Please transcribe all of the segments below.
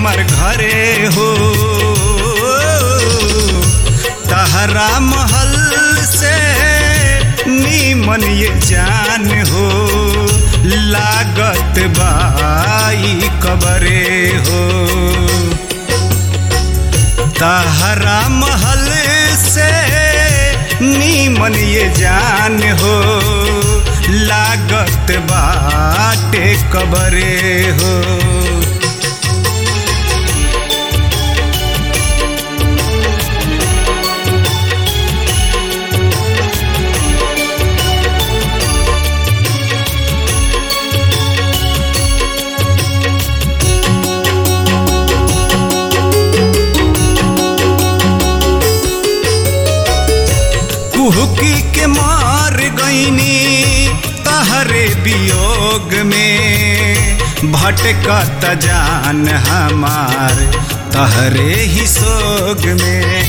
हमर घरे हो तहरा महल से नीमन ये जान हो लागत बाई कबरे हो तहरा महल से नीमन ये जान हो लागत बाटे कबरे हो कुहकी के मार गईनी तहरे वियोग में भटकत जान हमार तहरे ही सोग में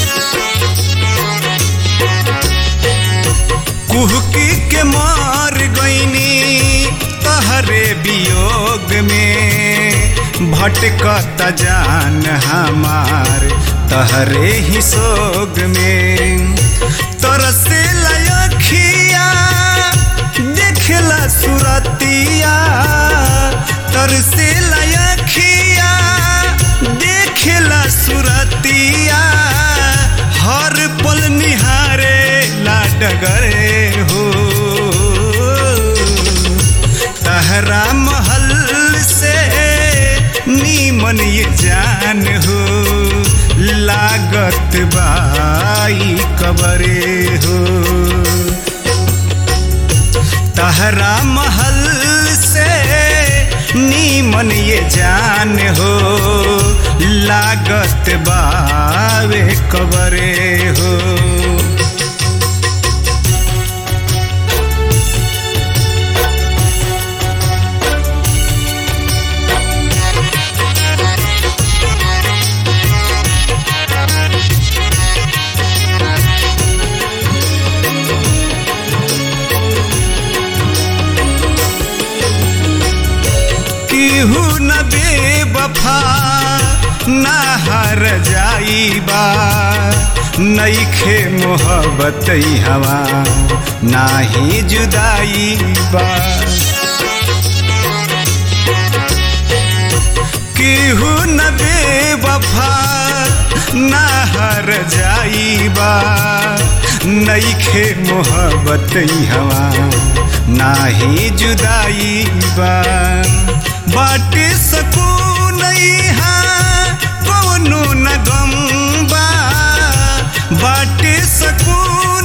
कुहकी के मार गईनी तहरे वियोग में भटकत जान हमार तहरे ही सोग में तरसे लयखिया देखला सुरतिया तरसे लयखिया देखला सुरतिया हर पल निहारे लाडगरे हो तहरा महल से नीमन ये जान हो लागत बाई कबरे हो तहरा महल से नीमन ये जान हो लागत बावे कबरे हो केहू न बेवफा ना हर जाइबा नईखे मोहब्बत हवा नाही जुदाई बा केहू न बेवफा ना हर जाइबा नईखे मोहब्बत हवा नाही जुदाई बा बाटे सकून कौनो न गम बा बाटे सकून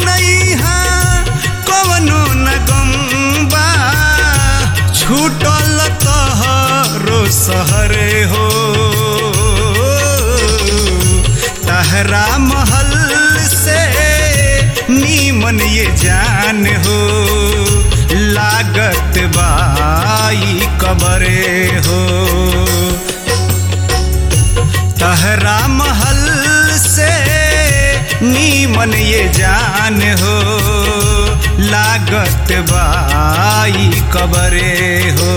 कौनो न गम बा छूटल तहरो सहरे हो तहरा महल से नीमन ये जान हो लागत बाई कबरे हो तहरा महल से नीमन ये जान हो लागत बाई कबरे हो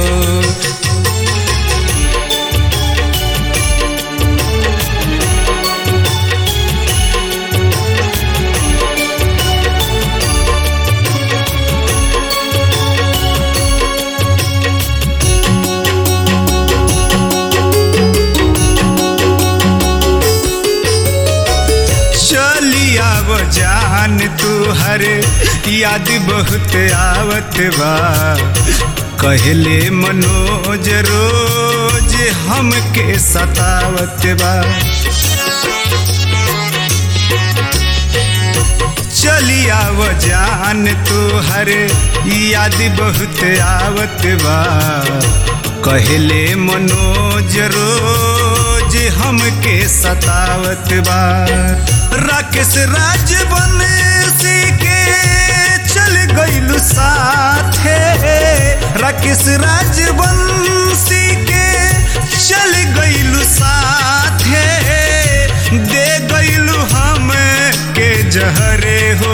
चली आव जान तू हर याद बहुत आवत बा कहले मनोज रोज हमके सतावत बा चली आव जान तू हर याद बहुत आवत बा कहले मनोज रोज हमके सतावत बा राकेश राज बंसी के चल गइलु साथे राकेश राज बंसी के चल गइलु साथे दे गइलु हम के जहरे हो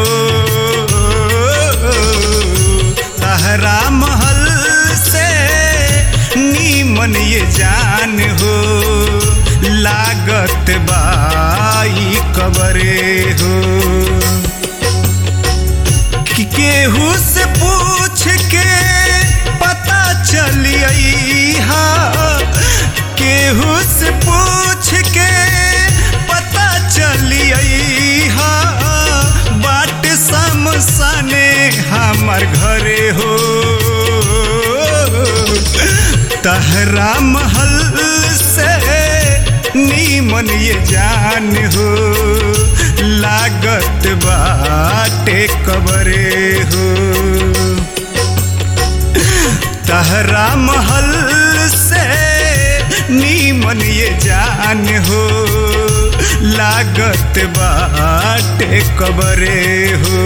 तहरा महल से नीमन ये जान हो कबरे हो कि केहू से पूछ के पता चलिए हा केहू से पूछ के पता चलिए हा बाट समसने हमर घरे हो तहरा महल से नीमन ये जान हो लागत बाटे कबरे हो तहरा महल से नीमन ये जान हो लागत बाटे कबरे हो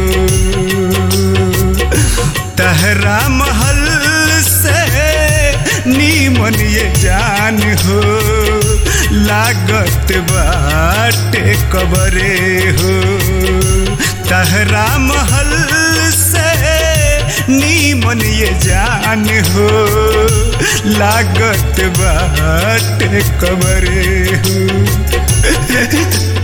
तहरा महल से नीमन ये जान हो लागत बाटे कबरे हो तहरा महल से नीमन ये जान हो लागत बाटे कबरे हो